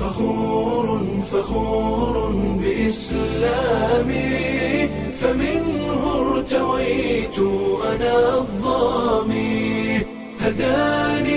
فخور فخور بإسلامي فمنه ارتويت أنا الظامي هداني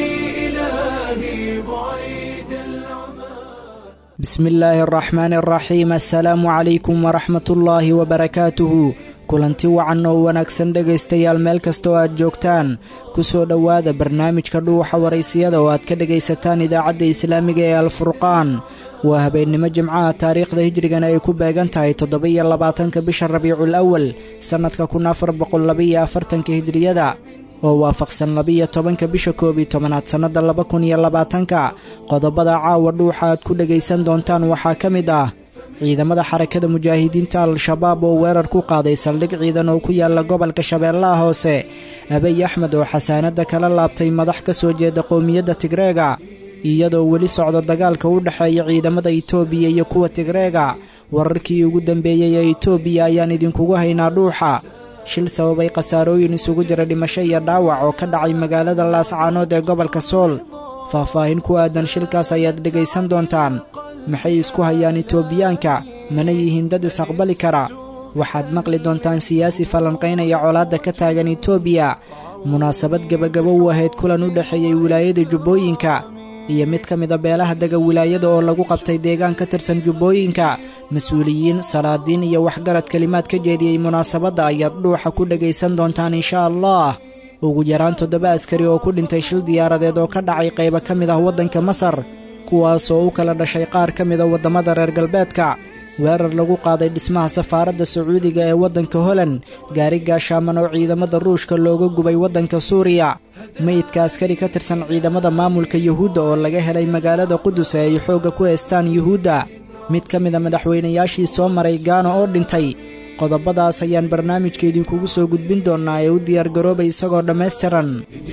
إلهي بعيد العمى bismi illaahi araxmaani araxiim assalaamu calaykum waraxmat ullaahi wabarakaatuhu kulanti wacan oo wanaagsan dhegaystayaal meel kasta oo aad joogtaan ku soo dhowaada barnaamijka dhuuxa waraysiyada oo aad ka dhegaysataan idaacadda islaamiga ee alfurqaan waa habeennimo jimcaha taariikhda hijrigana ay ku beegan tahay toddoba-iyo labaatanka bisha rabiicul awal sannadka kun afar boqollabaiyo afartanka hijriyada oo waafaqsan labiyo tobanka bisha koob iyo tobanaad sannadda laba kun iyo labaatanka qodobada caawa dhuuxa aad ku dhegaysan doontaan waxaa ka mid ah ciidamada xarakada mujaahidiinta al-shabaab oo weerar ku qaaday saldhig ciidan oo ku yaala gobolka shabeellaha hoose abiy axmed oo xasaanadda kala laabtay madax ka soo jeeda qowmiyadda tigreega iyadoo weli socdo dagaalka u dhexeeya ciidamada itoobiya iyo kuwa tigreega wararkii ugu dambeeyey ee itoobiya ayaan idinkugu haynaa dhuuxa shil sababay khasaarooyin isugu jira dhimasho iyo dhaawac oo ka dhacay magaalada laascaanood ee gobolka sool faahfaahin ku aadan shilkaas ayaad dhegaysan doontaan maxay isku hayaan itoobiyaanka mana yihiin dad is-aqbali kara waxaad maqli doontaan siyaasi falanqaynaya colaadda ka taagan itoobiya munaasabad gebagabo u ahayd kulan u dhexeeyey wilaayada jubbooyinka iyo mid ka mida beelaha dega wilaayada oo lagu qabtay deegaan ka tirsan jubbooyinka mas-uuliyiin salaadiin iyo waxgarad kelimaad ka jeediyey munaasabadda ayaad dhuuxa ku dhegaysan doontaan inshaa allah ugu yaraan toddoba askari oo ku dhintay shil diyaaradeed oo ka dhacay qaybo ka mid ah waddanka masar kuwaasoo u kala dhashay qaar ka mida waddamada reer galbeedka weerar lagu qaaday dhismaha safaaradda sacuudiga ee waddanka holan gaari gaashaaman oo ciidamada ruushka looga gubay waddanka suuriya meydka askari ka tirsan ciidamada maamulka yuhuudda oo laga helay magaalada qudus ee ay xoogga ku haystaan yuhuudda mid ka mida madaxweynayaashii soo maray gaana oo dhintay qodobadaas ayaan barnaamijka idinkugu soo gudbin doonnaa ee u diyaargaroobay isagoo dhammaystiran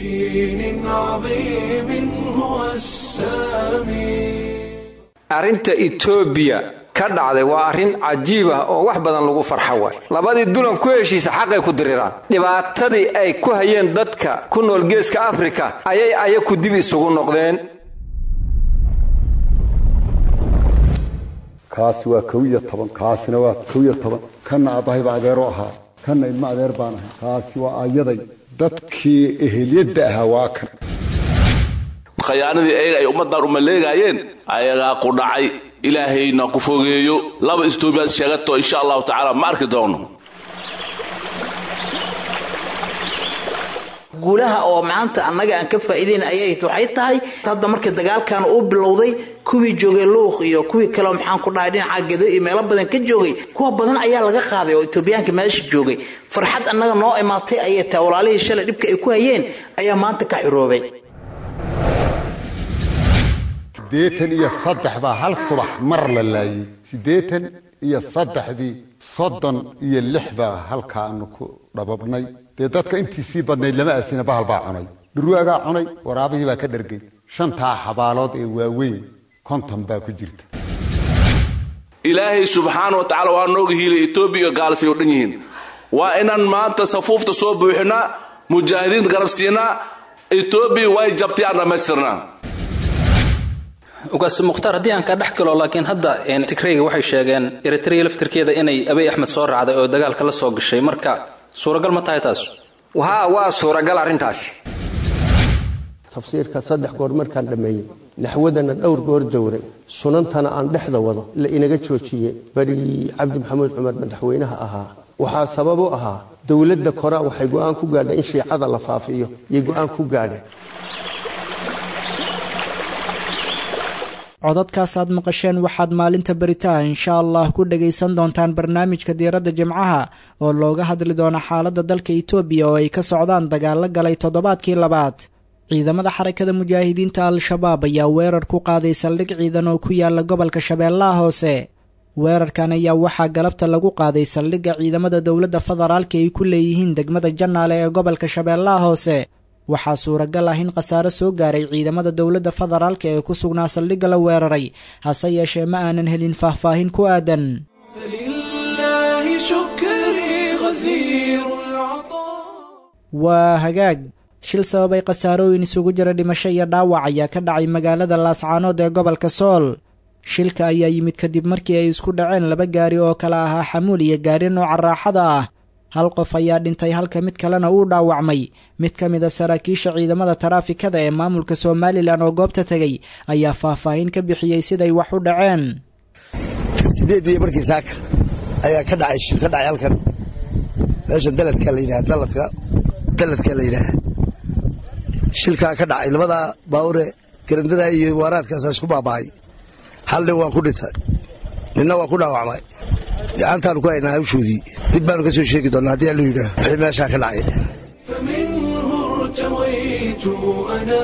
بدين عظيم هو السامي arrinta etoobiya ka dhacday waa arrin cajiib ah oo wax badan lagu farxo waay labadii dulan ku heshiisa xaqay ku diriraan dhibaatadii ay ku hayeen dadka ku nool geeska afrika ayay ayaku dib isugu noqdeen kaasi waa kow iyo toban kaasina waa kow iyo toban kanna aabahayba adeero ahaa kanna ilmo adeer baan ahay kaasi waa ayaday dadkii eheliyadda ahaa waa kan khayaanadii ayaga ay ummaddan umaleegaayeen ayagaa ku dhacay ilaahayna ku fogeeyo laba istoobiyaad sheegato insha allahu tacaala ma arki doono guulaha oo maanta annaga aan ka faa'iidayn ayay waxay tahay hadda markii dagaalkan uu bilowday kuwii joogay luuq iyo kuwii kaleo maxaan ku dhahay dhinaca gedo iyo meelo badan ka joogay kuwa badan ayaa laga qaaday oo etoobiyaanka meesha joogay farxad annaga noo imaatay ayay tahay walaalihii shalay dhibka ay ku hayeen ayaa maanta ka xiroobay siddeetan iyo saddex baa hal subax mar la laayey siddeetan iyo saddexdii soddon iyo lix baa halkaanu ku dhababnay dee dadka intii sii badnayd lama aasina bahal baa cunay dhurwaagaa cunay waraabihii baa ka dhargay shantaa xabaalood ee waaweyn konton baa ku jirta ilaahay subxaana wa tacala waa nooga hiilay etoobiya iyo gaalasay oo dhan yihiin waa inaan maanta safuufta soo buuxinaa mujaahidiinta garab siinaa etoobiya way jabtay aan dhammaystirnaa ugaas mukhtaar haddii aan kaa dhex galo laakiin hadda tigreyga waxay sheegeen eritreya laftirkeeda inay abiy axmed soo raacday oo dagaalka la soo gashay marka suuragal ma tahay taas haa waa suuragal arrintaasi tafsiirka saddex goor markaan dhammeeyey naxwadana dhowr goor dowray sunantana aan dhexda wado la inaga joojiye berigii cabdi maxamuud cumar madaxweynaha ahaa waxaa sabab u ahaa dowladda koraa waxay go'aan ku gaadheen in shiicada la faafiyo yay go'aan ku gaadheen codadkaas aad maqasheen waxaad maalinta beritaha insha allah ku dhagaysan doontaan barnaamijka diiradda jimcaha oo looga hadli doono xaaladda dalka itoobiya oo ay ka socdaan dagaallo galay toddobaadkii labaad ciidamada xarakada mujaahidiinta al-shabaab ayaa weerar ku qaaday saldhig ciidan oo ku yaala gobolka shabeellaha hoose weerarkan ayaa waxaa galabta lagu qaaday saldhigga ciidamada dowladda federaalka ay ku leeyihiin degmada jannaale ee gobolka shabeellaha hoose waxaa suuragal ah in khasaare soo gaaray ciidamada dowladda federaalka ee ku sugnaa saldhigga la weeraray hase yeeshee ma aanan helin faahfaahin ku aadan فلله شكري غزير العطاء waa hagaag shil sababay khasaarooyin isugu jira dhimasho iyo dhaawac ayaa ka dhacay magaalada laascaanood ee gobolka sool shilka ayaa yimid kadib markii ay isku dhaceen laba gaari oo kala ahaa xamuul iyo gaari nooca raaxada ah hal qof ayaa dhintay halka mid kalena uu dhaawacmay mid ka mid a saraakiisha ciidamada taraafikada ee maamulka somalilan oo goobta tegay ayaa faahfaahin ka bixiyey siday wax u dhaceen sideedii markii saaka ayaa ka dhacay shir ka dhacay halkan meesha daladka la yidhaha daladka daladka la yidhaaha shilkaa ka dhacay labadaa baawure garandada iyo waaraadkaasa isku baaba'ay hal nin waan ku dhintay ninna waan ku dhaawacmay gacantaanu ku haynaa hawshoodii dib baanu ka soo sheegi doonnaa haddii allu yidhaah wixii meeshaa ka dhacay فمنه ارتويت أنا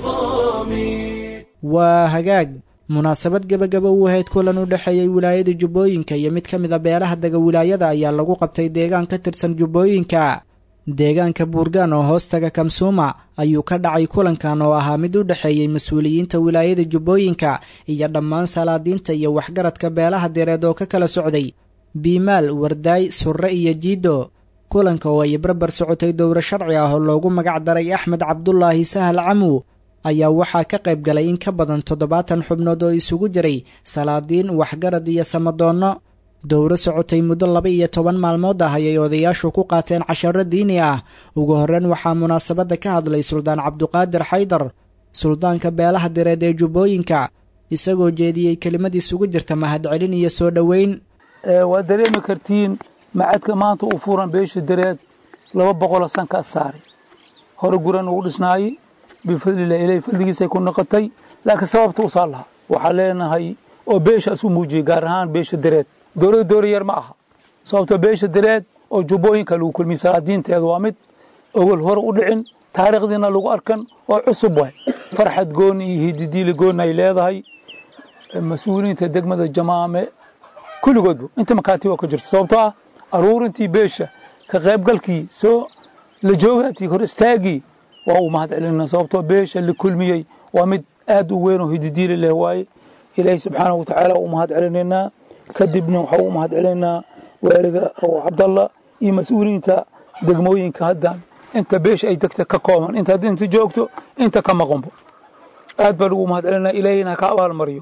الظامي waa hagaag munaasabad gebagaba u ahayd kulan u dhexeeyey wilaayada jubbooyinka iyo mid ka mid a beelaha dega wilaayada ayaa lagu qabtay deegaan ka tirsan jubbooyinka deegaanka buurgaan oo hoostaga kamsuuma ayuu ka dhacay kulankan oo ahaa mid u dhexeeyey mas-uuliyiinta wilaayada jubbooyinka iyo dhammaan salaadiinta iyo waxgaradka beelaha direed oo ka kala socday biimaal wardaay surre iyo jiido kulanka oo ay barbar socotay dowro sharci ah oo loogu magac daray axmed cabdulaahi sahal camu ayaa waxaa ka qayb galay in ka badan toddobaatan xubnood oo isugu jiray salaadiin waxgarad iyo samadoonno dowro socotay muddo laba iyo toban maalmood ah ayay odayaashu ku qaateen casharo diini ah ugu horreyn waxaa munaasabadda ka hadlay suldaan cabduqaadir xaydar suldaanka beelaha direed ee jubbooyinka isagoo jeediyey kelimad isugu jirta mahadcelin iyo soo dhoweyn waa dareemi kartiin macadka maanta uu furan beesha dareed laba boqoloo sankaa saaray hore guran ugu dhisnaayey bifadlilah ilahi fadligiisay ku noqotay laakiin sababta usaa lahaa waxaa leenahay oo beeshaas u muujiyey gaar ahaan beesha dareed dowladda dowla yar ma aha sababtoo beesha dareed oo jubbooyinka lagu kulmiyey salaadiinteeda waa mid ogol hore u dhicin taariikhdiina lagu arkan oo cusub waay farxad gooni iyo hididiili gooni ay leedahay mas-uuliyiinta degmada jamaame kulligoodba inta makaati oo ka jirto sababtoo ah aruurintii beesha ka qaybgalkii soo la joogatii hor istaagii waa uu mahad celinaa sababtoo beesha la kulmiyey waa mid aad u weyn oo hididiili leh waaye ilaahay subxaanahu watacaala u mahad celinaynaa kadibna waxaa u mahad celinaynaa waaliga oo cabdalla iyo mas-uuliyiinta degmooyinka hadda inta beesha ay degta ka kooban inta hadda inta joogto inta ka maqanbo aad baan ugu mahad celinaa ilaahayna ka abaalmariyo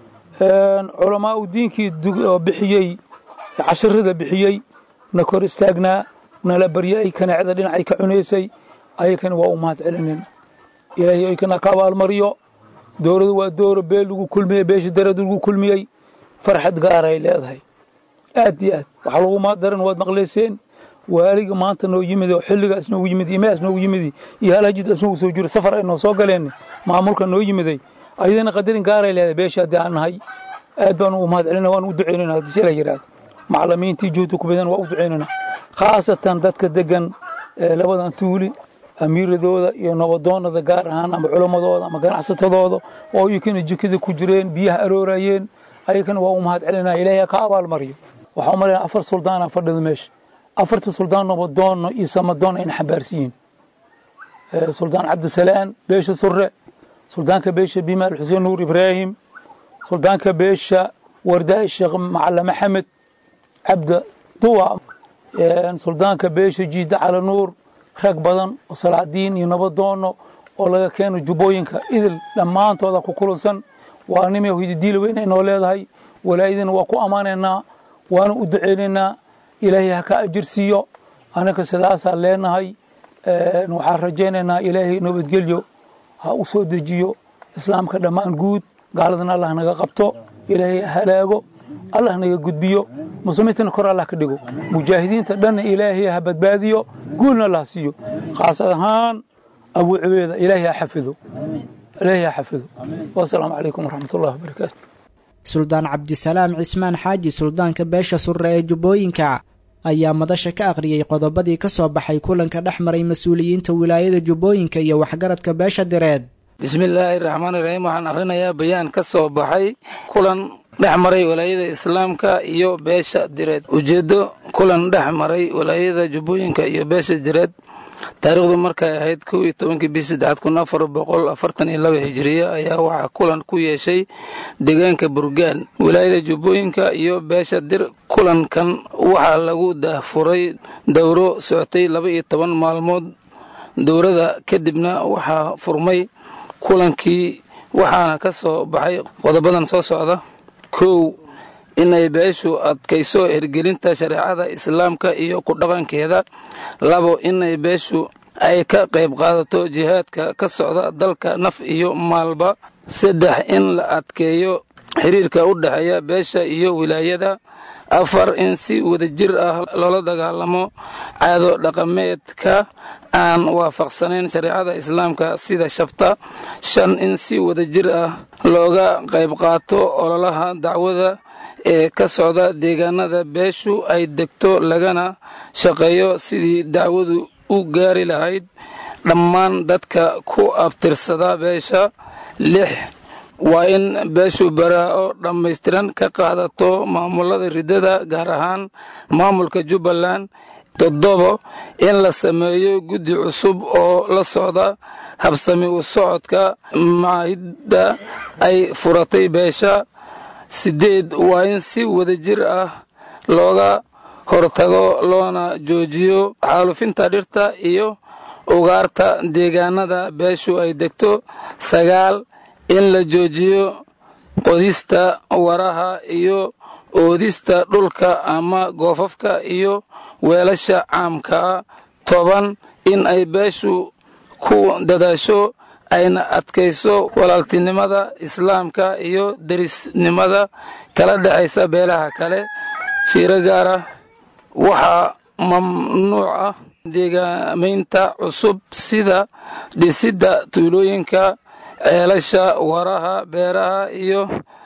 culamaa u diinkii oo bixiyey casharada bixiyey na kor istaagnaa nala baryay kanaacda dhinacay ka cunaysay ayakana waa u mahad celinayna ilaahay aykana ka abaalmariyo dowladu waa dooro beel lagu kulmiyey beesha dareed lagu kulmiyey farxad gaaray leedahay aad iyo aad waxaa lagu mahaddaran waad maqlayseen waaliga maanta noo yimid oo xilligaas noogu yimid imaas noogu yimid iyo halhajidaas noogu soo jiro safar ay noo soo galeen maamulka noo yimiday ayadana qadarin gaaray leedahay beesha haddii aan nahay aad baan ugu mahad celina waan u ducaynayna haddii si la yidhahdo maclimiintii juhda ku badan waa u ducaynayna khaasatan dadka degan labadan tuuli amiiradooda iyo nabadoonada gaar ahaan ama culammadooda ama ganacsatadooda oo iyakana jikada ku jireen biyaha aroorayeen ayakana waa u mahad celinaa ilaahay ka abaalmariyo waxaa umalaya afar suldaana fadhida meesha afarta suldaan nabadoonno iyo samadoon ayna xambaarsan yihiin suldaan cabdisalaan beesha surre suldaanka beesha bimaal xuseen nuur ibraahim suldaanka beesha wardaa sheekh macala maxamed cabda duwa suldaanka beesha jiida cala nuur rag badan oo salaadiin iyo nabadoonno oo laga keeno jubbooyinka idil dhammaantooda ku kulansan waa nimi hididiili weyn ay noo leedahay walaayadina waa ku ammaanaynaa waana u duceynaynaa ilaahay ha ka ajir siiyo anaka sidaasaa leenahay waxaan rajaynaynaa ilaahay nabadgelyo ha u soo dejiyo islaamka dhammaan guud gaaladana allah naga qabto ilaahay halaago allah naga gudbiyo muslimiintana kor allah ka dhigo mujaahidiinta dhanna ilaahay ha badbaadiyo guulna allah siiyo khaasad ahaan abu cubeeda ilaahay ha xafido ilaahay ha xafido wasalaamu calaykum waraxmat ullahi wabarakaatu suldaan cabdisalaam cismaan xaaji suldaanka beesha surre ee jubbooyinka ayaa madasha ka akhriyey qodobadii ka soo baxay kulanka dhex maray mas-uuliyiinta wilaayada jubbooyinka iyo waxgaradka beesha direed bismillaahi raxmaani raxiim waxaan akhrinayaa bayaan ka soo baxay kulan dhex maray walaayada islaamka iyo beesha direed ujeeddo kulan dhex maray walaayada jubbooyinka iyo beesha direed taariikhdu markay ahayd kow iyo tobankii bii saddexaad kun afar boqol afartan iyo laba hijiriya ayaa waxaa kulan ku yeeshay deegaanka burgaan wilaayada jubbooyinka iyo beesha dir kulankan waxaa lagu daahfuray dowro socotay laba iyo toban maalmood dowrada kadibna waxaa furmay kulankii waxaana ka soo baxay qodobadan soo socda kow inay beeshu adkayso hirgelinta shareecada islaamka iyo ku dhaqankeeda labo inay beeshu ay ka qayb qaadato jihaadka ka socda dalka naf iyo maalba saddex in la adkeeyo xiriirka u dhexeeya beesha iyo wilaayada afar in si wadajir ah loola dagaalamo caado dhaqameedka aan waafaqsanayn shareecada islaamka sida shabta shan in si wadajir ah looga qayb qaato ololaha dacwada ee ka socda deegaanada beeshu ay degto lagana shaqeeyo sidii dacwadu u gaari lahayd dhammaan dadka ku abtirsada beesha lix waa in beeshu baraa-o dhammaystiran ka qaadato maamulada riddada gaar ahaan maamulka jubbaland toddobo in la sameeyo guddi cusub oo la socda habsami u socodka maahidda ay furatay beesha siddeed waa in si wadajir ah looga hortago loona joojiyo xaalufinta dhirta iyo ugaarta deegaanada beeshu ay degto sagaal in la joojiyo qodista waraha iyo oodista dhulka ama goofafka iyo weelasha caamka ah toban in ay beeshu ku dadaasho ayna adkayso walaaltinimada islaamka iyo derisnimada kala dhexaysa beelaha kale fiiro gaara waxaa mamnuuc ah deegaamaynta cusub sida dhisidda tuulooyinka ceelasha waraha beeraha iyo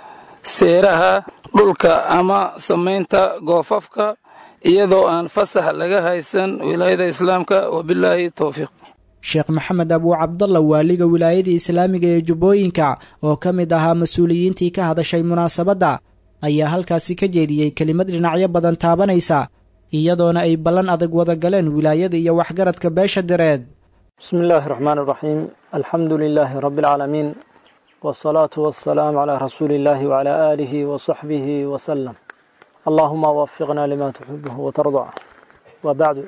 seeraha dhulka ama samaynta goofafka iyadoo aan fasax laga haysan wilaayada islaamka wabilaahi towfiiq sheekh maxamed abuu cabdalla waaliga wilaayada islaamiga ee jubbooyinka oo ka mid ahaa mas-uuliyiintii ka hadashay munaasabadda ayaa halkaasi ka jeediyey kelimad dhinacyo badan taabanaysa iyadoona ay ballan adag wada galeen wilaayada iyo waxgaradka beesha direed bismi illaahi raxmaan iraxiim alxamdu lilaahi rabbi alcaalamiin wsalaatu wasalaamu calaa rasuuli illaahi wacalaa aalihi wasaxbihi wasalam allaahuma wafiqna lima tuxibuhu watardac wa bacdu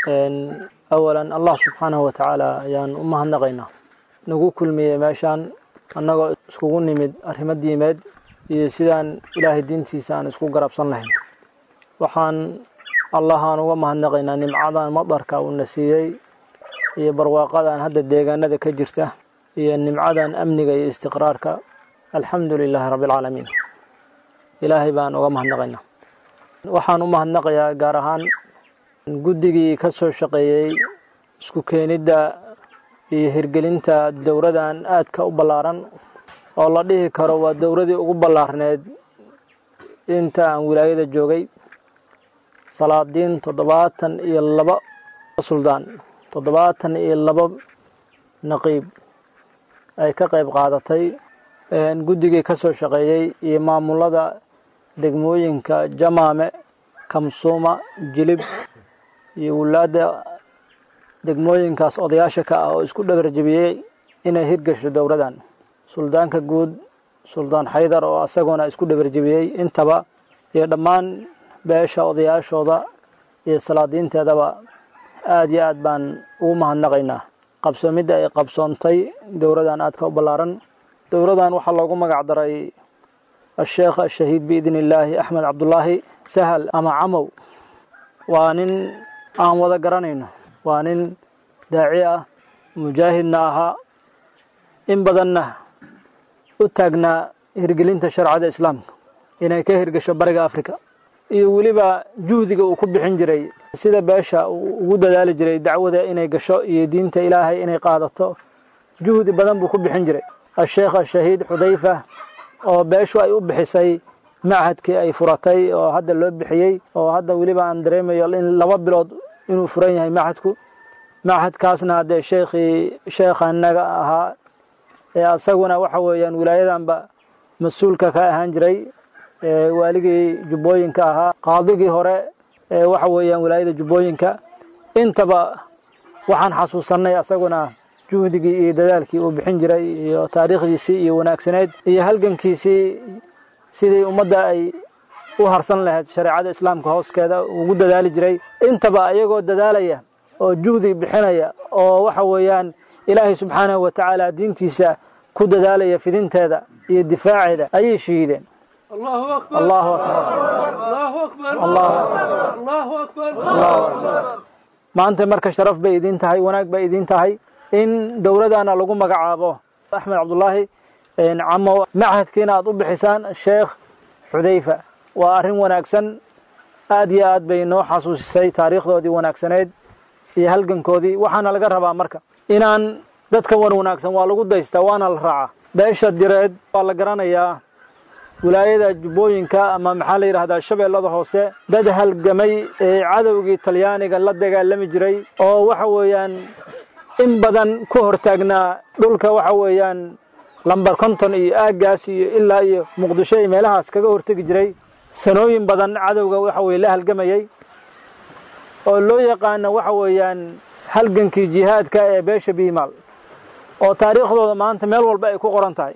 awalan allah subxaanahu watacaala ayaan u mahadnaqaynaa nagu kulmiyey meeshaan annagoo iskugu nimid arrimo diimeed iyo sidaan ilaahay diintiisa aan isku garabsan lahayn waxaan allahaan uga mahadnaqaynaa nimcadan madarka uuna siiyey iyo barwaaqadan hadda deegaanada ka jirta iyo nimcadan amniga iyo istiqraarka alxamdu lilaahi rabbi alcaalamiin ilaahay baan uga mahadnaqaynaa waxaan u mahadnaqayaa gaar ahaan guddigii ka soo shaqeeyey isku keenidda iyo hirgelinta dowradan aadka u ballaaran oo la dhihi karo waa dowradii ugu ballaarneed inta aan wilaayada joogay salaadiin toddobaatan iyo laba suldaan toddobaatan iyo laba naqiib ay ka qayb qaadatay guddigii ka soo shaqeeyey iyo maamulada degmooyinka jamaame kamsuuma jilib iyo wulaadda degmooyinkaas odayaasha ka ah oo isku dhabarjebiyey inay hirgasho dowradan suldaanka guud suldaan xaydar oo asaguna isku dhabarjebiyey intaba iyo dhammaan beesha odayaashooda iyo salaadiinteedaba aada iyo aad baan ugu mahadnaqaynaa qabsoomidda ay qabsoontay dowradan aadka u ballaaran dowradan waxaa loogu magac daray asheekh ashahiid biidni illaahi axmed cabdulaahi sahal ama camow waa nin aan wada garanayno waa nin daaci ah mujaahidna ahaa in badanna u taagnaa hirgelinta sharcada islaamka inay ka hirgasho bariga africa iyo weliba juhdiga uu ku bixin jiray sida beesha uu ugu dadaali jiray dacwada inay gasho iyo diinta ilaahay inay qaadato juhdi badan buu ku bixin jiray asheekh ashahiid xudayfa oo beeshu ay u bixisay machadkii ay furatay oo hadda loo bixiyey oo hadda weliba aan dareemayo in laba bilood inuu furan yahay machadku machadkaasna haddee sheekhii sheekhanaga ahaa ee asaguna waxa weeyaan wilaayadanba mas-uulka ka ahaan jiray waaligii jubbooyinka ahaa qaadigii hore ee waxa weeyaan wilaayada jubbooyinka intaba waxaan xasuusanay asaguna juhdigii iyo dadaalkii uu bixin jiray iyo taariikhdiisii iyo wanaagsaneyd iyo halgankiisii sidii ummadda ay u harsan lahayd shareecada islaamka hooskeeda ugu dadaali jiray intaba iyagoo dadaalaya oo juhdi bixinaya oo waxa weeyaan ilaahay subxaanahu wa tacaala diintiisa ku dadaalaya fidinteeda iyo difaaceeda ayay shahiideen الله أكبر الله أكبر الله أكبر الله الله أكبر الله أكبر maanta marka sharaf bay idin tahay wanaag bay idin tahay in dowladana lagu magacaabo axmed cabdulaahi camo machadkiina aad u bixisaan sheekh xudayfa waa arrin wanaagsan aad iyo aad bay noo xasuusisay taariikhdoodii wanaagsaneed iyo halgankoodii waxaana laga rabaa marka inaan dadka wan wanaagsan waa lagu daystaa waana la raacaa beesha direed waa la garanayaa wilaayada jubbooyinka ama maxaa la yidhahdaa shabeellada hoose dad halgamay ee cadowgii talyaaniga la dagaalami jiray oo waxa weeyaan in badan ku hortaagnaa dhulka waxa weeyaan lambar konton iyo aaggaas iyo ilaa iyo muqdisho iyo meelahaas kaga hortegi jiray sanooyin badan cadowga waxa weye la halgamayey oo loo yaqaano waxa weeyaan halgankii jihaadka ee beesha biimaal oo taariikhdooda maanta meel walba ay ku qoran tahay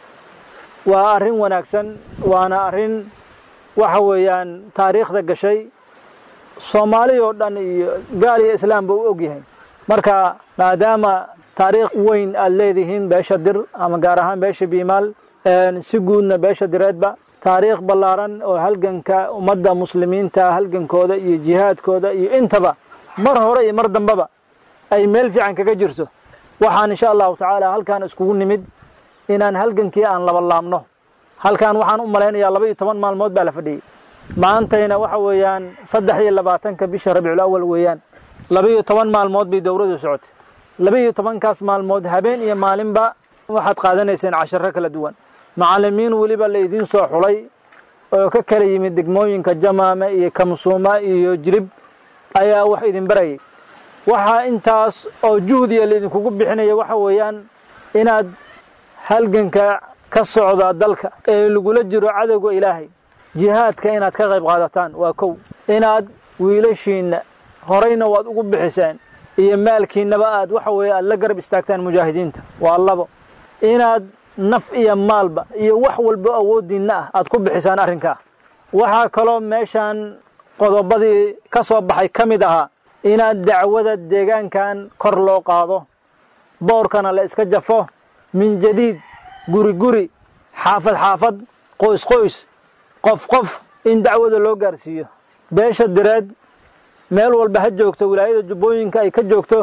waa arrin wanaagsan waana arrin waxa weeyaan taariikhda gashay soomaali oo dhan iyo gaal iyo islaamba u og yahay marka maadaama taariikh weyn aad leedihiin beesha dir ama gaar ahaan beesha biimaal si guudna beesha direedba taariikh ballaaran oo halganka ummadda muslimiinta halgankooda iyo jihaadkooda iyo intaba mar hore iyo mar dambeba ay meel fiican kaga jirto waxaan insha allahu tacaala halkaan iskugu nimid inaan halgankii aan laba laabno halkaan waxaan u malaynayaa laba iyo toban maalmood baa la fadhiyey maantayna waxa weeyaan saddex iyo labaatanka bisha rabiicul awal weeyaan laba iyo toban maalmood bay dowladu socotay laba iyo tobankaas maalmood habeen iyo maalinba waxaad qaadanayseen casharo kala duwan macallimiin weliba la idiin soo xulay oo ka kala yimid degmooyinka jamaame iyo kamsuuma iyo jilib ayaa wax idin barayay waxaa intaas oo juhdiya laidinkugu bixinaya waxa weeyaan inaad halganka ka socda dalka ee lagula jiro cadowga ilaahay jihaadka inaad ka qayb qaadataan waa kow inaad wiilashiinna horeyna waad ugu bixiseen iyo maalkiinnaba aad waxa weeye aad la garab istaagtaan mujaahidiinta waa labo inaad naf iyo maalba iyo wax walba awooddiinna ah aad ku bixisaan arrinkaa waxaa kaloo meeshaan qodobadii ka soo baxay ka mid ahaa inaad dacwada deegaankan kor loo qaado boorkana la iska jafo min jadiid guri guri xaafad xaafad qoys qoys qof qof in dacwada loo gaarsiiyo beesha direed meel walba ha joogto wilaayada jubbooyinka ay ka joogto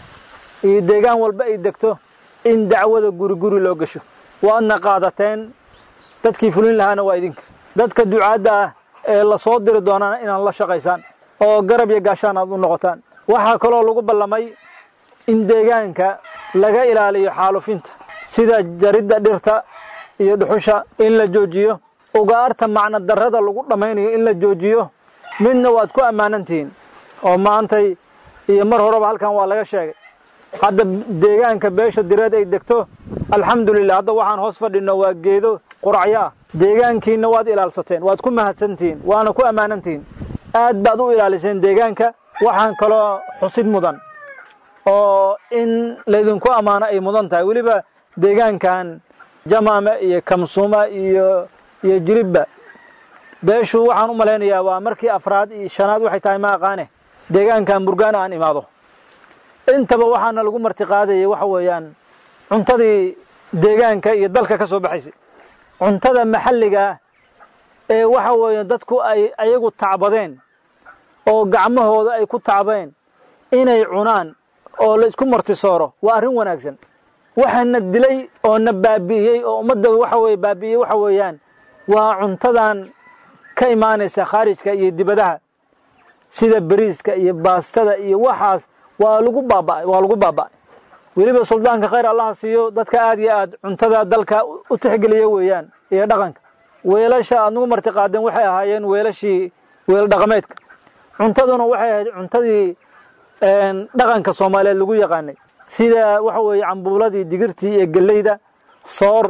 iyo deegaan walba ay degto in dacwada guri guri loo gasho waadna qaadateen dadkii fulin lahaana waa idinka dadka ducaadda ah ee la soo diri doonana inaad la shaqaysaan oo garab iyo gaashaan aad u noqotaan waxaa kaloo lagu ballamay in deegaanka laga ilaaliyo xaalufinta sida jaridda dhirta iyo dhuxusha in la joojiyo ugaarta macno darrada lagu dhammaynayo in la joojiyo midna waad ku ammaanantihiin oo maantay iyo mar horeba halkan waa laga sheegay hadda deegaanka beesha direed ay degto alxamdulilah hadda waxaan hoos fadhino waa geedo quracyaa deegaankiina waad ilaalsateen waad ku mahadsantihiin waana ku ammaanantihiin aad baad u ilaaliseen deegaanka waxaan kaloo xusid mudan oo in laydinku ammaano ay mudan tahay weliba deegaankan jamaame iyo kamsuuma iyo iyo jiribba beeshu waxaan u malaynayaa waa markii afraad iyo shanaad waxay tahay ma aqaane deegaankan burgaana aan imaado intaba waxaana lagu martiqaadayay waxa weeyaan cuntadii deegaanka iyo dalka ka soo baxaysay cuntada maxalligaa ee waxa weeye dadku ay ayagu tacbadeen oo gacmahooda ay ku tacbeen inay cunaan oo la isku martisooro waa arrin wanaagsan waxaana dilay oo na baabi'iyey oo ummadda waxa weye baabi'iyey waxa weeyaan waa cuntadan ka imaanaysa khaarijka iyo dibadaha sida beriiska iyo baastada iyo waxaas waa lagu baaba'ay waa lagu baaba'ay weliba suldaanka khayr allaha siiyo dadka aad iyo aad cuntada dalka u tixgeliya weeyaan iyo dhaqanka weelasha aad nagu martiqaadeen waxay ahaayeen weelashii weel dhaqameedka cuntaduna waxay ahayd cuntadii dhaqanka soomaaliyeed lagu yaqaanay sida waxa weeye cambuuladii digirtii iyo geleyda soor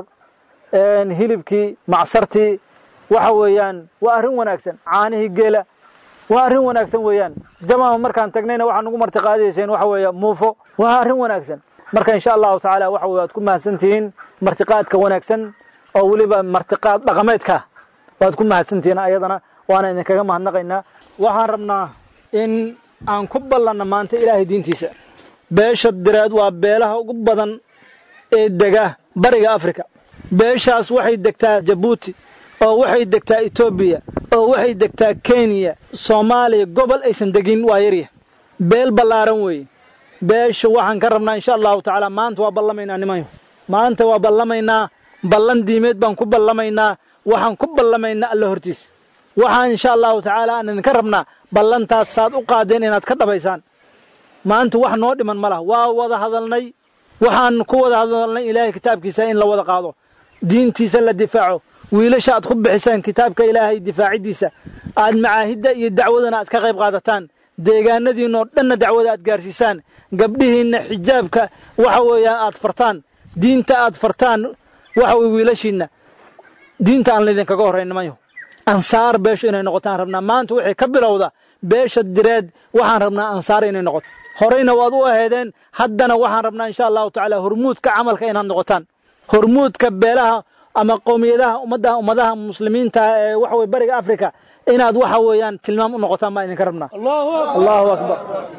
hilibkii macsartii waxa weeyaan waa arrin wanaagsan caanihii geela waa arrin wanaagsan weeyaan jamaama markaan tagnayna waxaa nagu martiqaadayseen waxa weeye muufo waa arrin wanaagsan marka insha allahu tacaala waxa weye waad ku mahadsantihiin martiqaadka wanaagsan oo weliba martiqaad dhaqameedka waad ku mahadsantihiin ayadana waana idinkaga mahadnaqaynaa waxaan rabnaa in aan ku ballanna maanta ilaahay diintiisa beesha direed waa beelaha ugu badan ee dega bariga afrika beeshaas waxay degtaa jabuuti oo waxay degtaa etoobiya oo waxay degtaa kenya soomaaliya gobol aysan degin waa yarya beel ballaaran weeye beesha waxaan ka rabnaa insha allahu tacaala maanta waa ballamaynaa nimanyo maanta waa ballamaynaa ballan diimeed baan ku ballamaynaa waxaan ku ballamaynaa alla hortiis waxaan insha allahu tacaala aan idinka rabnaa ballantaas saad u qaadeen inaad ka dhabaysaan maanta wax noo dhiman ma laha waa wada hadalnay waxaan ku wada hadalnay ilaahay kitaabkiisa in la wada qaado diintiisa la difaaco wiilasha aad ku bixisaan kitaabka ilaahay difaaciddiisa aad macaahidda iyo dacwadana aad ka qayb qaadataan deegaanadiinoo dhanna dacwada aad gaarsiisaan gabdhihiinna xijaabka waxa weeyaan aad fartaan diinta aad fartaan waxa weye wiilashiinna diinta aan laydinkaga horrayn nimanyo ansaar beesha inay noqotaan rabnaa maanta waxay ka bilowda beesha direed waxaan rabnaa ansaar inay noqoto horeyna waad u aheedeen haddana waxaan rabnaa insha allahu tacaala hormuudka camalka inaad noqotaan hormuudka beelaha ama qowmiyadaha ummadda ummadaha muslimiinta ee waxa weye bariga afrika inaad waxa weeyaan tilmaam u noqotaan baan idinka rabnaa allahu akbar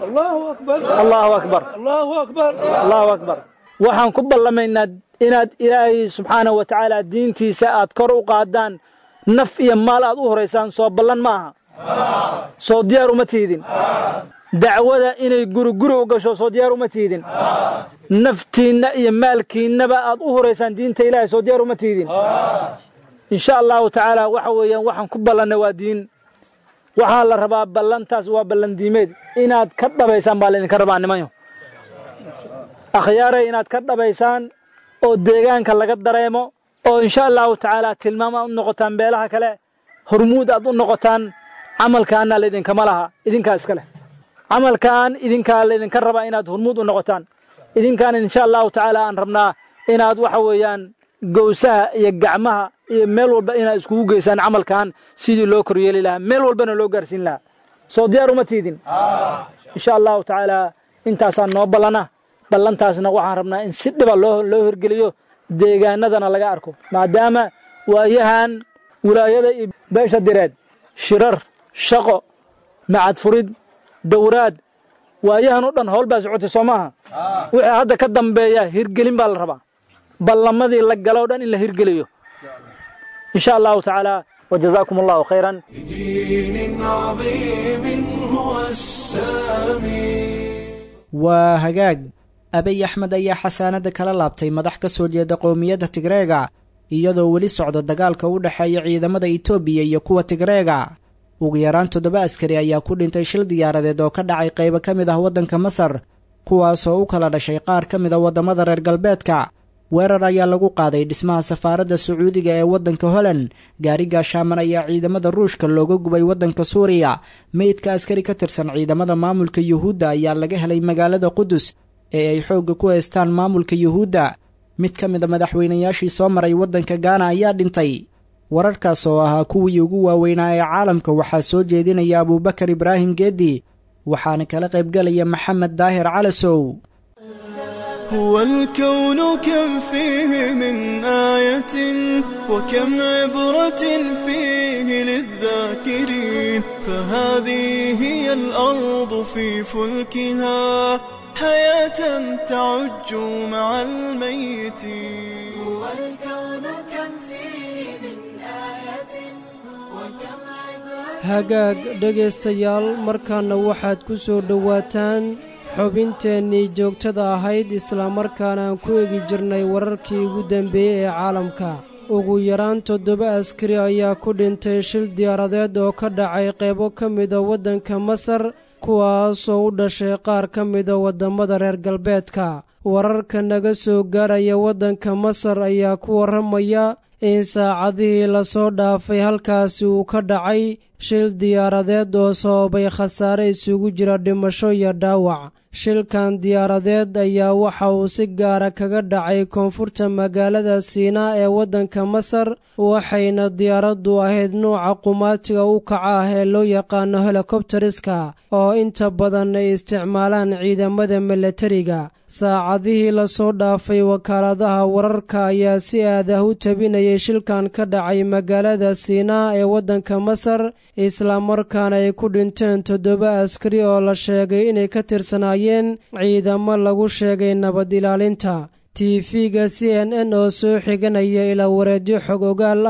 allahu akbar allahu akbar waxaan ku ballamaynaa inaad ilaahay subxaanahu wa tacaala diintiisa aad kor u qaadaan naf iyo maal aad u horaysaan soo ballan ma aha soo diyaar uma tiidin dacwada inay guri guri u gasho soo diyaar uma tiidin naftiinna iyo maalkiinnaba aad u horaysaan diinta ilaahay soo diyaar uma tiidin insha allahu tacaala waxa weeyaan waxaan ku ballannay waa diin waxaa la rabaa ballantaas waa ballan diimeed inaad ka dhabaysaan baa laydinka rabaa nimanyo akhyaaray inaad ka dhabaysaan oo deegaanka laga dareemo oo insha allahu tacaala tilmaam aad u noqotaan beelaha kale hormuud aad u noqotaan camalkaana laydinkama laha idinkaa iska leh camalkan idinkaa laydinka rabaa inaad hormuud u noqotaan idinkaan insha allahu tacaala aan rabnaa inaad waxa weeyaan gowsaha iyo gacmaha iyo meel walba inaad iskugu geysaan camalkan sidii loo koryeeli lahaa meel walbana loo gaarsiin lahaa soo diyaar uma tiidin insha allahu tacaala intaasaa noo ballana ballantaasna waxaan rabnaa in si dhiba loo loo hirgeliyo deegaanadana laga arko maadaama waayahan wilaayada iyo beesha direed shirar shaqo macad furid dowraad waayahan oo dhan howl baa socotay soo maaha wixii hadda ka dambeeya hirgelin baa la rabaa ballamadii la galo o dhan in la hirgeliyo insha allahu tacaala wajazaakum allahu khayran دين عظيم هو السامي waa hagaag abiy axmed ayaa xasaanada kala laabtay madax ka soo jeeda qowmiyadda tigreega iyadoo weli socdo dagaalka u dhexeeya ciidamada itoobiya iyo kuwa tigreega ugu yaraan toddoba askari ayaa ku dhintay shil diyaaradeed oo ka dhacay qaybo ka mid ah waddanka masar kuwaasoo u kala dhashay qaar ka mid a waddamada reer galbeedka weerar ayaa lagu qaaday dhismaha safaaradda sacuudiga ee waddanka holand gaari gaashaaman ayaa ciidamada ruushka looga gubay waddanka suuriya meydka askari ka tirsan ciidamada maamulka yuhuudda ayaa laga helay magaalada qudus ee ay xoogga ku haystaan maamulka yuhuudda mid ka mid a madaxweynayaashii soo maray waddanka gaana ayaa dhintay wararkaas oo ahaa kuwii ugu waaweynaa ee caalamka waxaa soo jeedinaya abuubakar ibraahim geedi waxaana kala qaybgalaya maxamed daahir calasow هو الكون كم فيه من آية وكم عبرة فيه للذاكرين فهذه هي الأرض في فلكها حياة تعج مع الميتين هو الكون كم فيه من آية وكم hagaag dhegaystayaal markaana waxaad ku soo dhowaataan xubinteennii joogtada ahayd islamarkaana aan ku egi jirnay wararkii ugu dambeeyey ee caalamka ugu yaraan toddoba askari ayaa ku dhintay shil diyaaradeed oo ka dhacay qaybo ka mida waddanka masar kuwaasoo u dhashay qaar ka mida waddamada reer galbeedka wararka naga soo gaaraya waddanka masar ayaa ku warramaya in saacadihii lasoo dhaafay halkaasi uu ka dhacay shil diyaaradeed oo sababay khasaare isugu jira dhimasho iyo dhaawac shilkan diyaaradeed ayaa waxa uu si gaara kaga dhacay koonfurta magaalada siinaa ee waddanka masar waxayna diyaaraddu ahayd nuuca qumaatiga u kaca ah ee loo yaqaano helikobteriska oo inta badan ay isticmaalaan ciidamada milatariga saacadihii lasoo dhaafay wakaaladaha wararka ayaa si aad ah u tabinayay shilkan ka dhacay magaalada siinaa ee waddanka masar islamarkaana ay ku dhinteen toddoba askari oo la sheegay inay ka tirsanaayeen ciidamo lagu sheegay nabad ilaalinta tiifiga c n n oo soo xiganaya ilaa wareedyo xog ogaal ah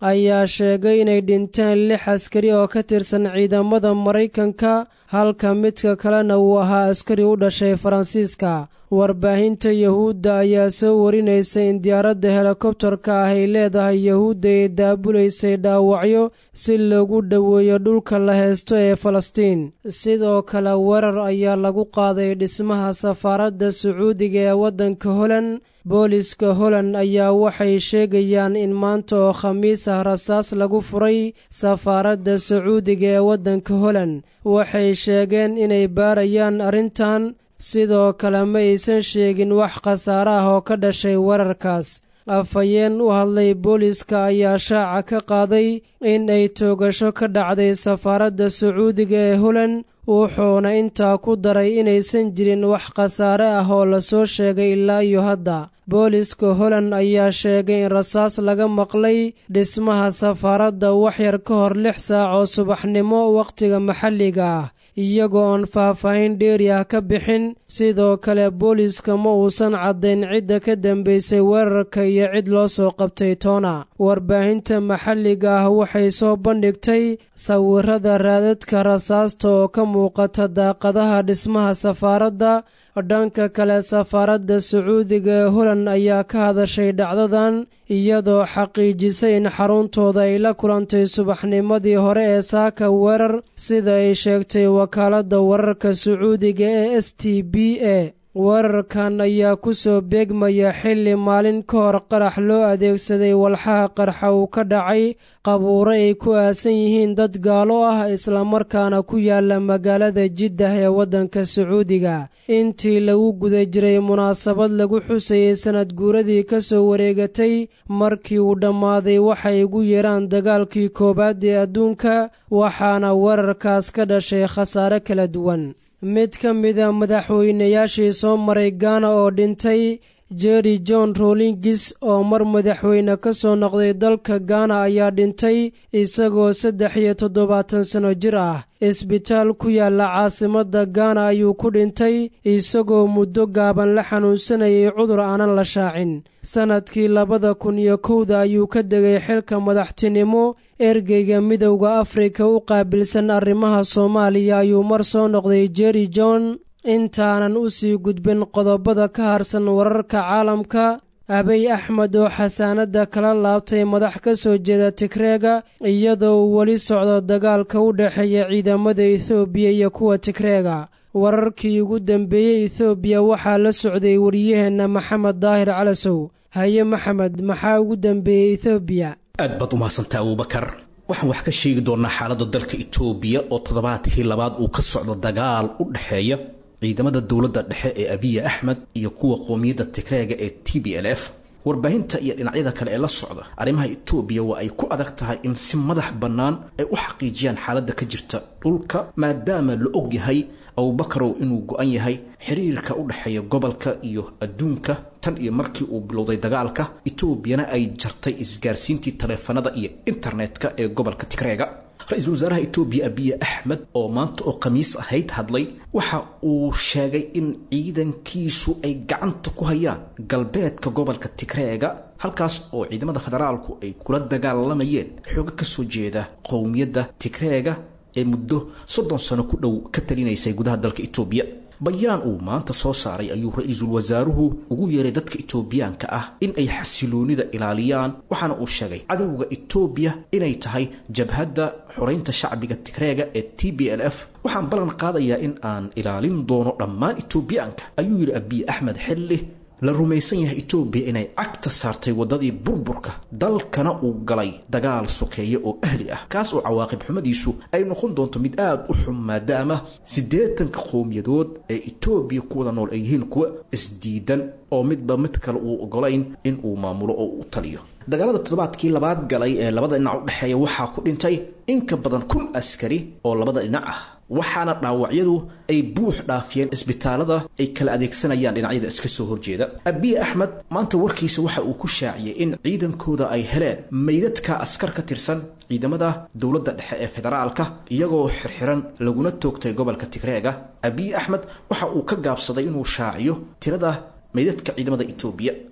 ayaa sheegay inay dhinteen lix askari oo ka tirsan ciidamada maraykanka halka midka kalena uu ahaa askari u dhashay faransiiska warbaahinta yahuudda ayaa soo warinaysa in diyaaradda helikobtarka ah ay leedahay yahuudda ee daabulaysay dhaawacyo si loogu dhoweeyo dhulka la heesto ee falastiin sidoo kale weerar ayaa lagu qaaday dhismaha safaaradda sacuudiga ee waddanka holand booliska holand ayaa waxay sheegayaan in maanta oo khamiis ah rasaas lagu furay safaaradda sacuudiga ee waddanka holand waxay sheegeen inay baarayaan arrintan sidoo kale ma aysan sheegin wax khasaare ah oo ka dhashay weerarkaas afhayeen u hadlay booliska ayaa shaaca ka qaaday in ay toogasho ka dhacday safaaradda sacuudiga ee holand wuxuuna intaa ku daray inaysan jirin wax khasaare ah oo lasoo sheegay ilaa iyo hadda booliska holand ayaa sheegay in rasaas laga maqlay dhismaha safaaradda waxyar ka hor lix saac oo subaxnimo wakhtiga maxalliga ah iyagoo oon faahfaahin dheeri ah ka bixin sidoo kale booliiska ma uusan caddayn cidda ka dambaysay weerarka iyo cid loo soo qabtay toona warbaahinta maxalliga ah waxay soo bandhigtay sawirada raadadka rasaasta oo ka muuqata daaqadaha dhismaha safaaradda dhanka kale safaaradda sacuudiga ee holand ayaa ka hadashay dhacdadan iyadoo xaqiijisay in xaruntooda ay la kulantay subaxnimadii hore ee saaka weerar sida ay sheegtay wakaaladda wararka sacuudiga ee s t b a weerarkan ayaa ku soo beegmaya xilli maalin ka hor qarax loo adeegsaday walxaha qarxa uu ka dhacay qabuuro ay ku aasan yihiin dad gaalo ah islamarkaana ku yaala magaalada jiddah ee waddanka sacuudiga intii lagu guda jiray munaasabad lagu xusayey sanad guuradii ka soo wareegatay markii uu dhammaaday waxay ugu yeeraan dagaalkii koowaad ee adduunka waxaana weerarkaas ka dhashay khasaare kala duwan mid ka mida madaxweynayaashii soo maray gaana oo dhintay jerry john rollingis oo mar madaxweyne ka soo noqday dalka gaana ayaa dhintay isagoo saddex iyo toddobaatan sano jir ah isbitaal ku yaala caasimadda gaana ayuu ku dhintay isagoo muddo gaaban la xanuunsanayay cudur aanan la shaacin sannadkii labada kun iyo kowda ayuu ka degay xilka madaxtinimo ergeyga midowda afrika u qaabilsan arrimaha soomaaliya ayuu mar soo noqday jerry john intaanan u sii gudbin qodobada ka harsan wararka caalamka abey axmed oo xasaanadda kala laabtay madax ka soo jeeda tigreega iyadoo uu weli socdo dagaalka u dhexeeya ciidamada ethoobiya iyo kuwa tigreega wararkii ugu dambeeyey ethoobiya waxaa la socday wariyaheenna maxamed daahir calasow haye maxamed maxaa ugu dambeeyey ethoobiya aad baad u mahadsantaa abuubakar waxaan wax ka sheegi doonnaa xaaladda dalka itoobiya oo toddobaadkii labaad uu ka socdo dagaal u dhexeeya ciidamada dowladda dhexe ee abiya axmed iyo kuwa qoomiyadda tigreega ee t b l f warbaahinta iyo dhinacyada kale ee la socda arrimaha itoobiya waa ay ku adag tahay in si madax bannaan ay u xaqiijiyaan xaaladda ka jirta dhulka maadaama la og yahay abubakarow inuu go-an yahay xiriirka u dhexeeya gobolka iyo adduunka tan iyo markii uu bilowday dagaalka etoobiyana ay jartay isgaarsiintii taleefanada iyo internetka ee gobolka tigreega ra-iisul wasaaraha etoobiya abiye axmed oo maanta oo khamiis ahayd hadlay waxa uu sheegay in ciidankiisu ay gacanta ku hayaan galbeedka gobolka tigreega halkaas oo ciidamada federaalku ay kula dagaalamayeen xooga kasoo jeeda qowmiyadda tigreega ee muddo soddon sano ku dhow ka talinaysay gudaha dalka etoobiya bayaan uu maanta soo saaray ayuu ra-iisul wasaaruhu ugu yeeray dadka etoobiyaanka ah in ay xasiloonida ilaaliyaan waxaana uu sheegay cadowga etoobiya inay tahay jabhadda xoraynta shacbiga tigreega ee t b l f waxaan ballan qaadayaa in aan ilaalin doono dhammaan etoobiyaanka ayuu yidhi abiye axmed xilli la rumaysan yahay etoobiya inay cagta saartay waddadii burburka dalkana uu galay dagaal sokeeye oo ahli ah kaas oo cawaaqib xumadiisu ay noqon doonto mid aada u xun maadaama siddeetanka qowmiyadood ee etoobiya ku wada nool ay yihiin kuwa isdiidan oo midba mid kale uu ogolayn in uu maamulo oo u taliyo dagaalada toddobaadkii labaad galay ee labada dhinac u dhexeeya waxaa ku dhintay in ka badan kun askari oo labada dhinac ah waxaana dhaawacyadu ay buux dhaafiyeen isbitaalada ay kala adeegsanayaan dhinacyada iska soo horjeeda abiye axmed maanta warkiisa waxa uu ku shaaciyey in ciidankooda ay heleen meydadka askar ka tirsan ciidamada dowladda dhexe ee federaalka iyagoo xirxiran laguna toogtay gobolka tigreega abiye axmed waxa uu ka gaabsaday inuu shaaciyo tirada meydadka ciidamada etoobiya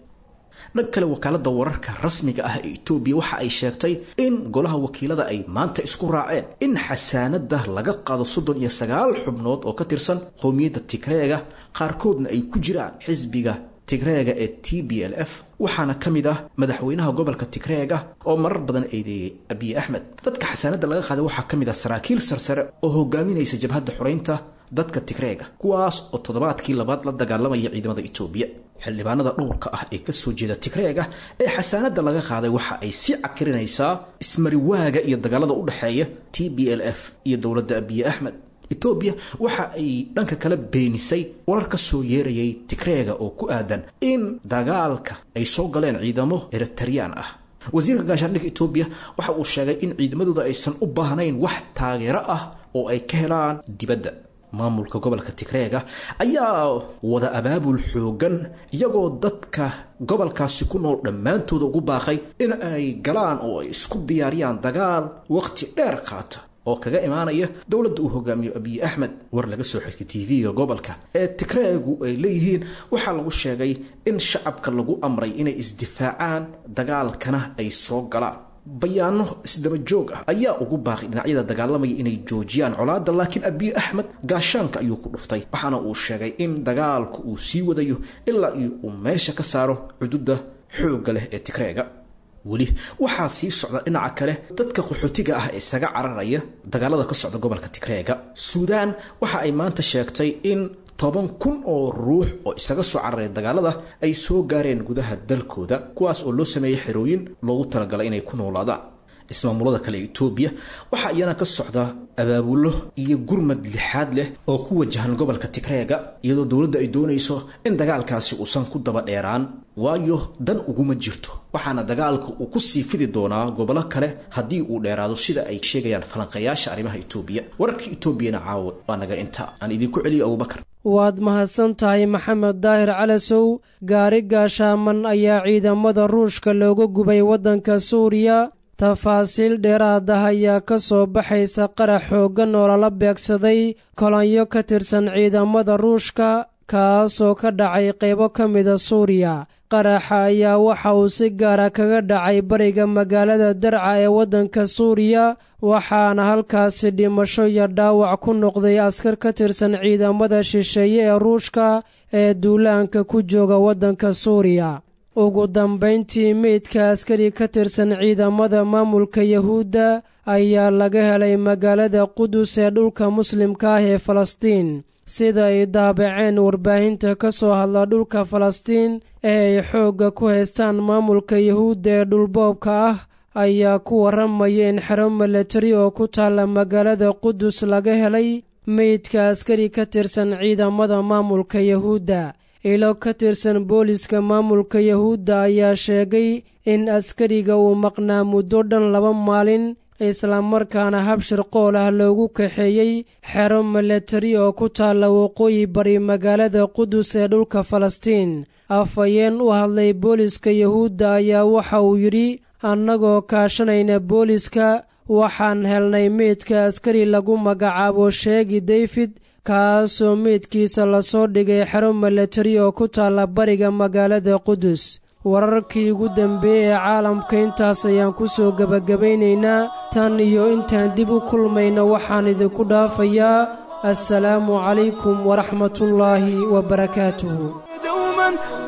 dhan kale wakaalada wararka rasmiga ah ee etoobiya waxa ay sheegtay in golaha wakiilada ay maanta isku raaceen in xasaanada laga qaado soddon iyo sagaal xubnood oo ka tirsan qowmiyadda tigreega qaarkoodna ay ku jiraan xisbiga tigreega ee t b l f waxaana ka mid ah madaxweynaha gobolka tigreega oo marar badan eedeeyey abiy axmed dadka xasaanada laga qaaday waxaa ka mid ah saraakiil sarsare oo hogaaminaysa jabhadda xoreynta dadka tigreega kuwaas oo toddobaadkii labaad la dagaalamaya ciidamada etoobiya xildhibaanada dhowrka ah ee kasoo jeeda tigreega ee xasaanada laga qaaday waxa ay sii cakirinaysaa ismariwaaga iyo dagaalada u dhexeeya t b l f iyo dowladda abiy axmed etoobiya waxa ay dhanka kala beenisay warar ka soo yeerayay tigreega oo ku aadan in dagaalka ay soo galeen ciidamo eritariyaan ah wasiirka gaashaandhigga etoobiya waxa uu sheegay in ciidamadooda aysan u baahnayn wax taageero ah oo ay ka helaan dibadda maamulka gobolka tigreega ayaa wada abaabul xoogan iyagoo dadka gobolkaasi ku nool dhammaantooda ugu baaqay in ay galaan oo ay isku diyaariyaan dagaal waqti dheer qaata oo kaga imaanaya dowladda uu hogaamiyo abiy axmed war laga soo xigtay tv-ga gobolka ee tigreegu ay leeyihiin waxaa lagu sheegay in shacabka lagu amray inay isdifaacaan dagaalkana ay soo galaan bayaano isdaba joog ah ayaa ugu baaqay dhinacyada dagaalamaya inay joojiyaan colaadda laakiin abiy axmed gaashaanka ayuu ku dhuftay waxaana uu sheegay in dagaalku uu sii wadayo ilaa iyo uu meesha ka saaro xuduudda xoogga leh ee tigreega weli waxaa sii socda dhinaca kale dadka qaxootiga ah ee isaga cararaya dagaalada ka socda gobolka tigreega suudaan waxa ay maanta sheegtay in toban kun oo ruux oo isaga soo cararaya dagaalada ay soo gaareen gudaha dalkooda kuwaas oo loo sameeyay xerooyin loogu talagalay inay ku noolaadaan ismaamulada kale ee etoobiya waxaa iyana ka socda abaabulo iyo gurmad lixaad leh oo ku wajahan gobolka tigreega iyadoo dowladda ay doonayso in dagaalkaasi uusan ku daba dheeraan waayo dan uguma jirto waxaana dagaalka uu ku sii fidi doonaa gobollo kale haddii uu dheeraado sida ay sheegayaan falanqayaasha arrimaha etoobiya wararka etoobiyana caawa waa naga inta aan idinku celiyo abubakar waad mahadsan tahay maxamed daahir calasow gaari gaashaaman ayaa ciidamada ruushka looga gubay waddanka suuriya tafaasiil dheeraad ah ayaa ka soo baxaysa qarax xooggan oo lala beegsaday kolonyo ka tirsan ciidamada ruushka kaasoo ka dhacay qaybo ka mida suuriya qaraxa ayaa waxa uu si gaara kaga dhacay bariga magaalada darca ee waddanka suuriya waxaana halkaasi dhimasho iyo dhaawac ku noqday askar ka tirsan ciidamada shisheeye ee ruushka ee duulaanka ku jooga waddanka suuriya ugu dambayntii meydka askari ka tirsan ciidamada maamulka yahuudda ayaa laga helay magaalada qudus ee dhulka muslimka ah ee falastiin sida ay daabaceen warbaahinta ka soo hadla dhulka falastiin ee ay xoogga ku haystaan maamulka yahuudda ee dhulboobka ah ayaa ku warramaya in xero milatari oo ku taalla magaalada qudus laga helay meydka askari ka tirsan ciidamada maamulka yahuudda ilo ka tirsan booliska maamulka yahuudda ayaa sheegay in askariga uu maqnaa muddo dhan laba maalin islamarkaana habshir qool ah loogu kaxeeyey xero milatari oo ku taalla waqooyi bari magaalada qudus ee dhulka falastiin afhayeen u hadlay booliska yahuudda ayaa waxa uu yidhi annagoo kaashanayna booliska waxaan helnay meydka askari lagu magacaabo sheegi dayfid kaasoo meydkiisa lasoo dhigay xero milatari oo ku taalla bariga magaalada qudus wararkii ugu dambeeyey ee caalamka intaas ayaan ku soo gebagabaynaynaa tan iyo intaan dib u kulmayno waxaan idinku dhaafayaa assalaamu calaykum waraxmatullaahi wabarakaatuhu دوما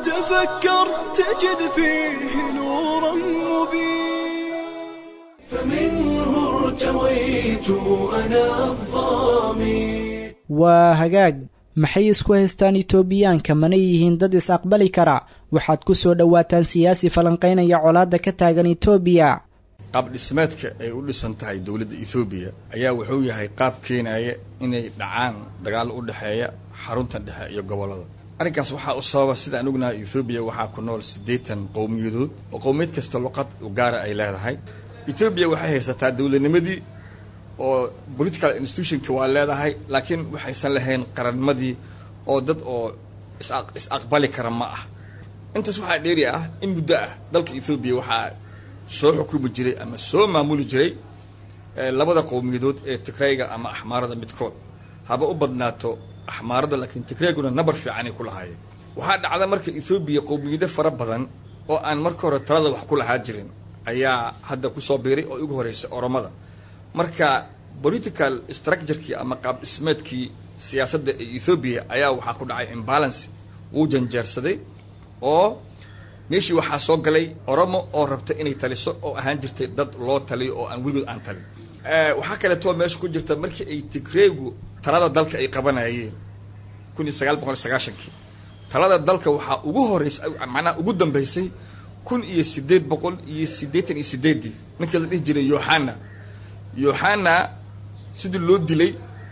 تفكر تجد فيه نورا مبين فمنه ارتويت أنا الظامي waa hagaag maxay isku haystaan itoobiyaanka mana yihiin dad is-aqbali kara waxaad ku soo dhowaataan siyaasi falanqaynaya colaadda ka taagan itoobiya qaab dhismeedka ay u dhisan tahay dowladda ethoobiya ayaa wuxuu yahay qaab keenaya inay dhacaan dagaal u dhexeeya xarunta dhexe iyo gobollada arrinkaas waxaa u sababa sida aan ognahay ethoobiya waxaa ku nool siddeetan qowmiyadood oo qowmiyad kasta luqad gaara ay leedahay etoobiya waxay haysataa dowladnimadii oo political institutionka waa leedahay laakiin waxaysan lahayn qarannimadii oo dad oo is-aqbali kara ma ah intaas waxaa dheeri ah in muddo ah dalka ethoobiya waxaa soo xukumi jiray ama soo maamuli jiray labada qowmiyadood ee tigrayga ama axmaarada midkood haba u badnaato axmaarada laakiin tigreyguna nabar fiicanay ku lahaayeen waxaa dhacda marka ethoobiya qowmiyado fara badan oo aan marka hore talada wax ku lahaa jirin ayaa hadda kusoo biiray oo ugu horreysay oromada marka political structurekii ama qaab dhismeedkii siyaasadda ee ethoobiya ayaa waxaa ku dhacay imbalance wuu janjeersaday oo meeshii waxaa soo galay oromo oo rabta inay taliso oo ahaan jirtay dad loo taliyo oo aan weligood aan talin waxaa kaleetoo meesha ku jirta markii ay tigreegu talada dalka ay qabanayeen kun iyo sagaal boqol sagaashankii talada dalka waxaa ugu horeysay macnaha ugu dambeysay kun iyo sideed boqol iyo siddeetan iyo sideeddii ninkii la dhihi jiray yohana yohana sidii loo dilay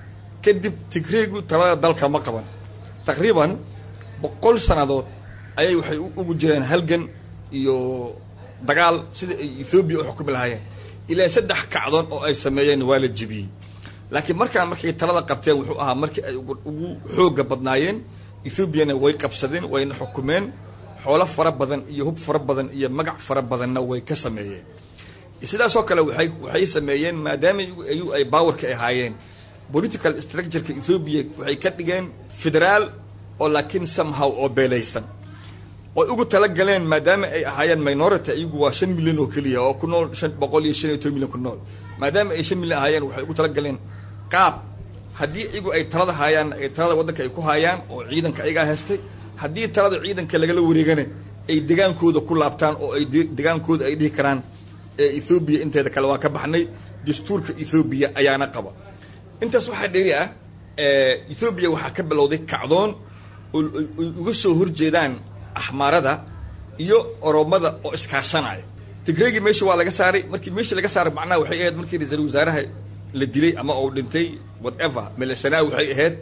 kadib tigreegu talada dalka ma qaban taqriiban boqol sannadood ayay waxay ugu jireen halgan iyo dagaal sida ay ethoobiya u xukumi lahaayeen ilaa saddex kacdoon oo ay sameeyeen waa la jebiyey laakiin markaan markay talada qabteen wuxuu ahaa markii ay ugu xooga badnaayeen ethoobiana way qabsadeen wayna xukumeen xoolo fara badan iyo hub fara badan iyo magac fara badanna way ka sameeyeen sidaasoo kale waay waxay sameeyeen maadaama ayu ay baawarka ahaayeen political structureka ethoobiya waxay ka dhigeen federaal oo laakiin somehow oo beelaysan oy ugu talagaleen maadaama ay ahaayeen minority iyagu waa shan milyan oo keliya oo ku nool shan boqol iyo shan iyo toban milyan ku nool maadaama ay shan milyan ahaayeen waxay ugu talagaleen qaab haddii iyagu ay talada haayaan ay talada waddanka ay ku haayaan oo ciidanka ayagaa haystay haddii talada ciidanka lagala wareegana ay degaankooda ku laabtaan oo ay degaankooda ay dhihi karaan ethoobiya inteeda kale waa ka baxnay dastuurka ethoobiya ayaana qaba intaas waxaa dheeri ah ethoobiya waxaa ka bilowday kacdoon oo ay uga soo horjeedaan axmaarada iyo oromada oo iskaashanaya tigreegii meesha waa laga saaray markii meeshii laga saaray macnaha waxay ahayd markii ra-iisul wasaaraha la dilay ama uu dhintay whatever melesanaa waxay ahayd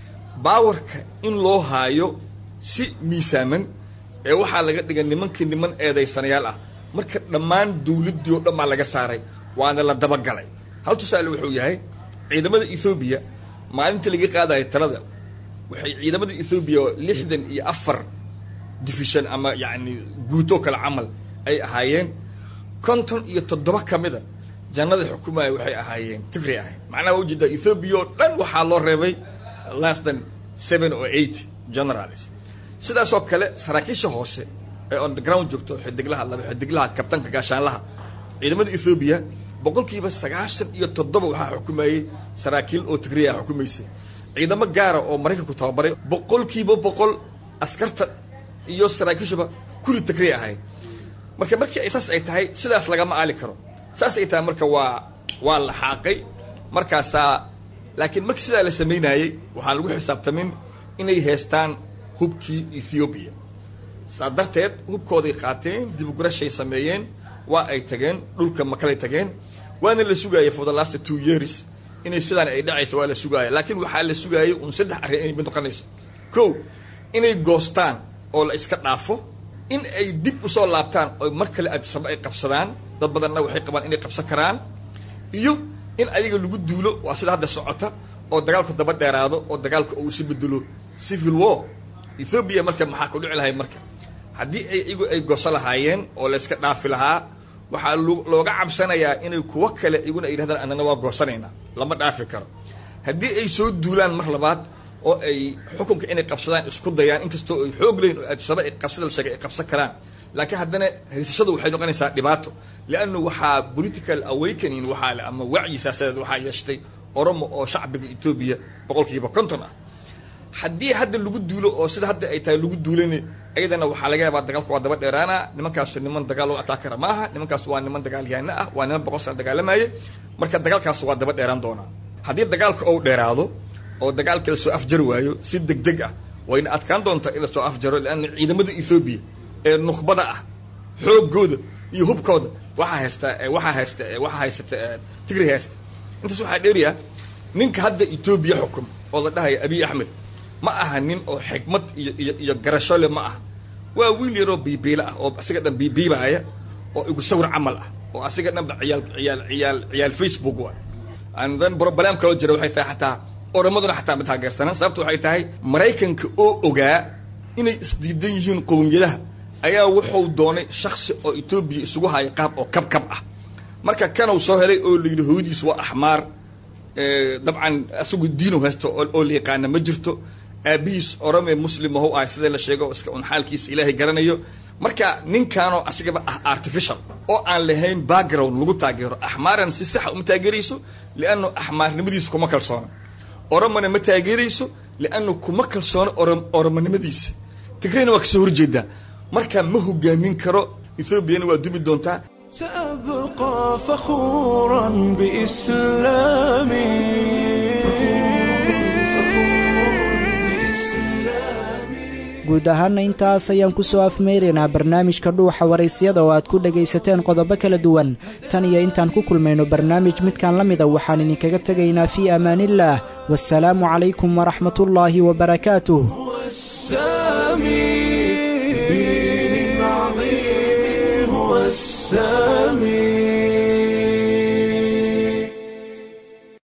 baawarka in loo haayo si miisaaman ee waxaa laga dhigay nimankii niman eedaysanayaal ah marka dhammaan dawladdii oo dhan baa laga saaray waana la dabagalay hal tusaale wuxuu yahay ciidamada ethoobiya maalintii laga qaadayo talada waxay ciidamada ethoobiya lixdan iyo afar division ama yacni guutoo kale camal ay ahaayeen konton iyo toddoba ka mida jannada xukumaya waxay ahaayeen tigray ahayn macnaha waa ujeedaa ethoobiya oo dhan waxaa loo reebay less than seven or eight generals sidaasoo kale saraakiisha hoose ee on the ground joogto xidiglaha laba xidiglaha kabtanka gaashaanlaha ciidamada ethoobiya boqolkiiba sagaashan iyo toddoba waxaa xukumayey saraakiil oo tigriya xukumaysay ciidamo gaara oo maraykanku tababaray boqolkiiba boqol askarta iyo saraakiishuba kulli tigriya ahayd marka markii ay saas ay tahay sidaas lagama aali karo saas ay tahay marka waa waa la xaaqay markaasaa laakiin markii sidaa la samaynayey waxaan lagu xisaabtamin inay heestaan hubkii ethoobiya saa darteed hubkooday qaateen dibugurashay sameeyeen waa ay tageen dhulka makalay tageen waana la sugaayay for the last two years inay sidaan ay dhacayso waa la sugaaya laakiin waxaa la sugaayay un saddex arrin inay mid noqonayso ko inay goostaan oo la iska dhaafo in ay dib usoo laabtaan oo mar kale adisaba ay qabsadaan dad badanna waxay qabaan inay qabsan karaan iyo in ayaga lagu duulo waa sida hadda socota oo dagaalku daba dheeraado oo dagaalku uu isu bedelo civil war ethoobiya marka maxaa ku dhici lahay marka haddii ay iyagu ay gooso lahaayeen oo la iska dhaafi lahaa waxaa looga cabsanayaa inay kuwo kale iguna ay yidhahdaan annana waa goosanaynaa lama dhaafi karo haddii ay soo duulaan mar labaad oo ay xukunka inay qabsadaan isku dayaan inkastoo ay xoog leyn oo adisaba ay qabsada la sheegay ay qabsan karaan laakiin haddana haysashadu waxay noqonaysaa dhibaato liannu waxaa political awakening waxaa le ama wacyi siyaasadeed waxaa yeeshtay oromo oo shacbiga etoobiya boqolkiiba konton ah haddii hadda lagu duulo oo sida hadda ay tahay lagu duulani ayadana waxaa laga yaabaa dagaalka waa daba dheeraana nimankaasu niman dagaal loo ataakara ma aha nimankaas waa niman dagaalyahaano ah waa niman boqol sana dagaalamaye marka dagaalkaas waa daba dheeraan doonaa haddii dagaalka ou dheeraado oo dagaalka lasoo afjari waayo si deg deg ah wayna adkaan doontaa in lasoo afjaro lianna ciidamada ethoobiya ee nukhbada ah xoogooda iyo hubkooda waxaa haysta waxaa haysta waxaa haysata tigri haysta intaas waxaa dheeriya ninka hadda etoobiya xukum oo la dhahaya abiy axmed ma aha nin oo xikmad iyo iyo iyo garashole ma aha waa wiil yaroo biibiila ah oo asiga dhan biibiibaaya oo igu sawir camal ah oo asiga dhanba ciyaal ciyaal ciyaal ciyaal facebook wa dan broblem kaloo jira waxay tahay xataa oramaduna xataa ma taageersanan sababta waxay tahay maraykanka oo ogaa inay isdiidan yihiin qowmiyadaha ayaa wuxuu doonay shaksi oo etoobiya isugu haya qaab oo kabkab ah marka kanuu soo helay oo layidhi hooyadiis waa axmaar dabcan asagu diinu haysto oo la yaqaana ma jirto aabihiis orome muslim mahu ahay sida la sheego iska un xaalkiisa ilaahay garanayo marka ninkanoo asigaba ah artificial oo aan lahayn background lagu taageero axmaaran si saxa uma taageerayso liannu axmaarnimadiisa kuma kalsoona oromona ma taageerayso liannu kuma kalsoona oromonimadiisa tigrayna waa kasoo horjeedaa marka ma hogaamin karo ethoobiana waa dubi doontaa سأبقى فخورا بإسلامي guud ahaanna intaas ayaan ku soo afmeyraynaa barnaamijka dhuuxa waraysyada oo aad ku dhegaysateen qodobo kala duwan tan iyo intaan ku kulmayno barnaamij midkan la mida waxaan idinkaga tegaynaa fii amaaniillaah wasalaamu calaykum waraxmatullaahi wabarakaatuh السامي هو السامي